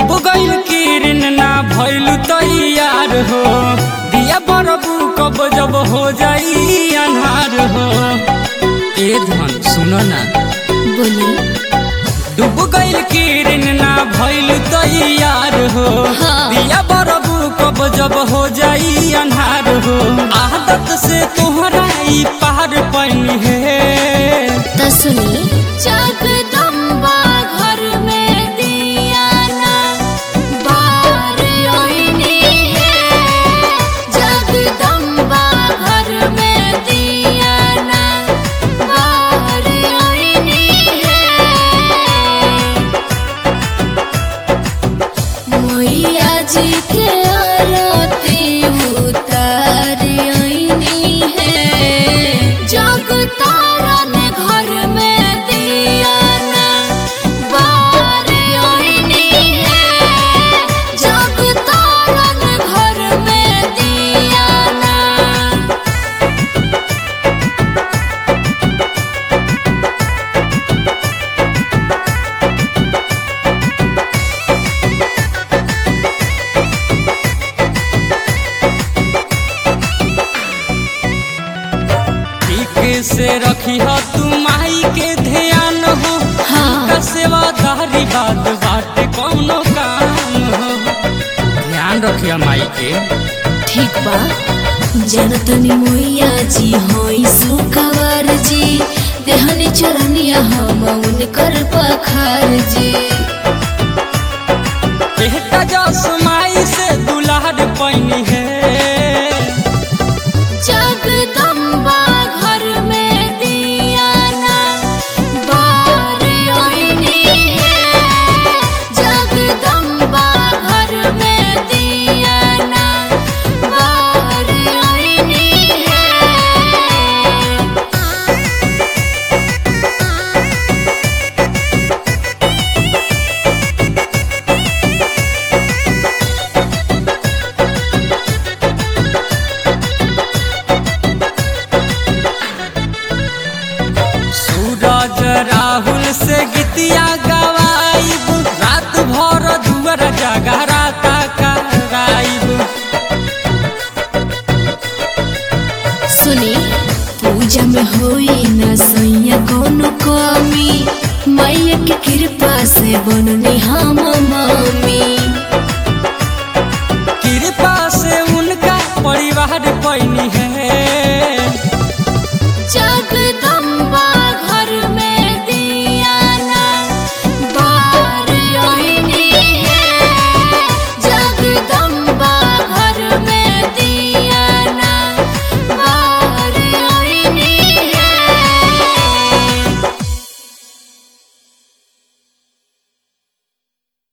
डूब गइल किरण ना भइल तैयार हो दिया बरबू कब जब हो जाई अन्हार हो ए धन सुनो ना बोली डूब गइल किरण ना भइल तैयार हो हाँ। दिया बरबू कब जब हो जाई अन्हार हो आदत से तोहरा ई पार पैनी है त सुनी जगदम्बा घर में दिया ना बार ओइनी है जगदम्बा घर में दिया ना बार ओइनी है मैया जी के आरती उतार आईनी है जग तारन घर में दिया ना बार आईनी है जग तारन घर में दिया ना ठीक से रखी हो तू माई के ध्यान हो हाँ। का सेवादारी बात बाटे कौनो काम हो ध्यान रखिया माई के ठीक बा जनतनी मोइया जी होई सुकवर जी देहनी चरनिया हम उनकर पखार जी बेटा जस माई से दुलार पैनी है जगदम्बा घर में दिया ना बार ओइनी है जगदम्बा घर में दिया ना बार ओइनी है सूरज राहुल से गीतिया गवाइब रात भर दुअर जगराता कराइब सुनी पूजा में होई न सैया कोनो कमी मैया के कृपा से बनन